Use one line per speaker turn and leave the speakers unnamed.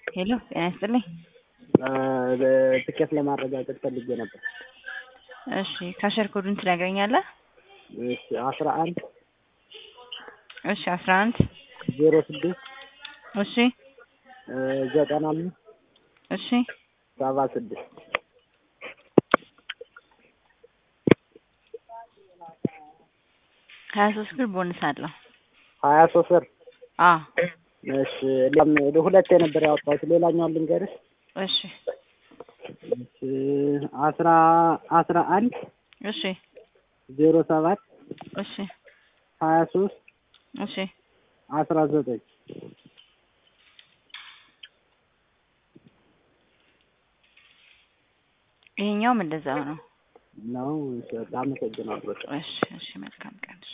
ሄሎ ጤና ይስጥልኝ።
ትኬት ለማረጋገጥ ፈልጌ ነበር።
እሺ ካሸር ኮዱን ትነግረኛለህ?
እሺ አስራ አንድ
እሺ አስራ አንድ
ዜሮ ስድስት
እሺ
ዘጠና አምስት
እሺ
ሰባ ስድስት
ሀያ ሶስት ብር ቦንስ አለው።
ሀያ ሶስት ብር
አ
እሺ ሌላም ሁለት ነበር ያወጣሁት። ሌላኛውን ልንገርሽ።
እሺ
እሺ አስራ አስራ አንድ
እሺ
ዜሮ ሰባት
እሺ
ሀያ ሶስት
እሺ
አስራ ዘጠኝ
ይሄኛውም እንደዛው ነው።
ነው። አመሰግናለሁ።
እሺ እሺ መልካም